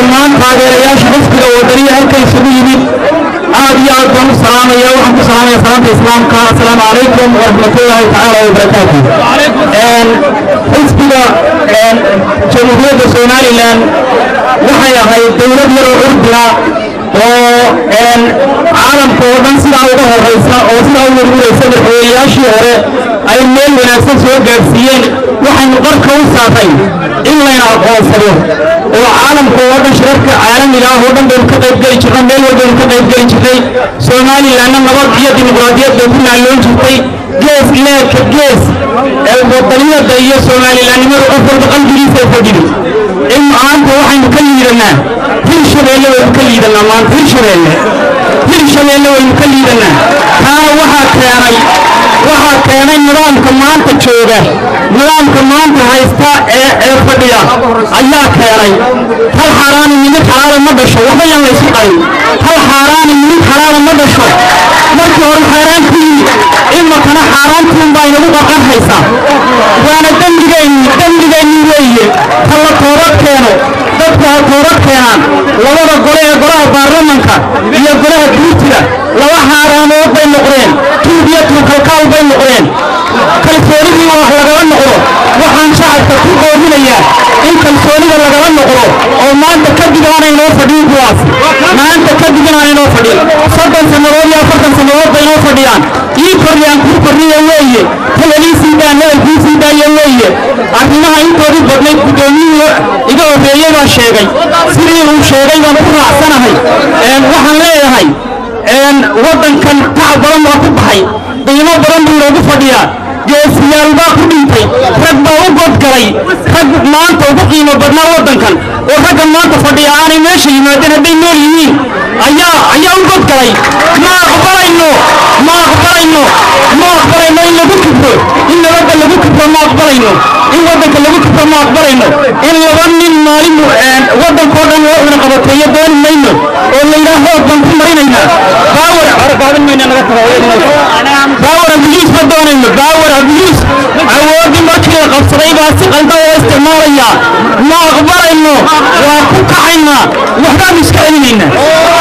dhammaan taageerayaasha xisbiga wadaniya halka isugu yimid aad iyo aad baan u salaamaya waxaan ku salaamaya salaamta islaamka assalaamu calaykum waraxmatullaahi tacaala wabarakaatu xisbiga jamhuuriyadda somalilan waxay ahayd dowlad yaroo urdina oo caalamka oo dhan sidaa uga horaysa oo sidaa u warwaraysa madaxweynayaashii hore ay meel wanaagsan soo gaadhsiiyeen waxaynu qarka u saarnay in layna aqoonsado oo caalamka oo dhan shirarka caalamiga ah oo dhan baynu ka qayb geli jirnay meel walbaynu ka qayb geli jirnay somalilanna nabad iyo dimuqraadiyad bay ku naalloon jirtay gees leedka gees ee wadaniyada iyo somalilanimada qof walba qalbigiisa ay fadhido in maanta waxaynu ka liidanaa hil shabeelle waynu ka liidanaa maanta hil shabeelle hil shabeelle waynu ka liidanaa taa waxaa keenay waxaa keenay nidaamka maanta jooga nidaamka maanta haysta ee ee fadhiya ayaa keenay hal xaaraani minid xalaala ma dhasho waxba yan laysu qayn hal xaaraani minid xalaala ma dhasho markii hore xaaraan ku yimid imakana xaaraantuun baa inagu qaqan haysa waana dembigeenni dembigeenni weeye ha la toobad keeno dadku ha toobad keenaan labada gole ee golaha baarlamanka iyo golaha guurtida laba xaaraamood bay noqdeen tuub iyo tuukalkaal bay noqdeen kalsoonidii wax lagala noqdo waxaan shacabka ku qoominayaa in kalsoonida lagala noqdo oo maanta kadib aanay noo fadhiin kuwaas maanta kadib inaanay noo fadhiin soddon sannadood iyo afartan sannadood bay noo fadhiyaan ii kordhiyaan kuu kordhiya weeye hebelii sii daa hebel kuu sii daaya weeye arrimaha intoodii badnayd guddoomiyuhu iga horreeyey baa sheegay sidii uu sheegay baan ku raacsanahay waxaan leeyahay waddankan tacab badan baa ku baxay qiimo badan buu loogu fadhiyaa geesiyaal baa ku dhintay rag baa u godgalay rag maanta ugu qiimo badnaa waddankan oo raggan maanta fadhiya aanay meesha yimaadeen hadday nool yihiin ayaa ayaa u godgalay ma aqbalayno ma aqbalayno ma aqbalayno in lagu kibro in nabadda lagu kibro ma aqbalayno in waddanka lagu kibro ma aqbalayno in laba nin maalin waddankoo dhan loo cuna qabateeyo dooni mayno oo layidhaah hood baan ku marinaynaa baawar arbaadan mayna naga baawar abiyuus ma doonayno baawar abiyuus awoodii markii la qabsaday baa si qaldan loo isticmaalayaa ma aqbalayno waa ku kacaynaa waxbaanu iska celinaynaa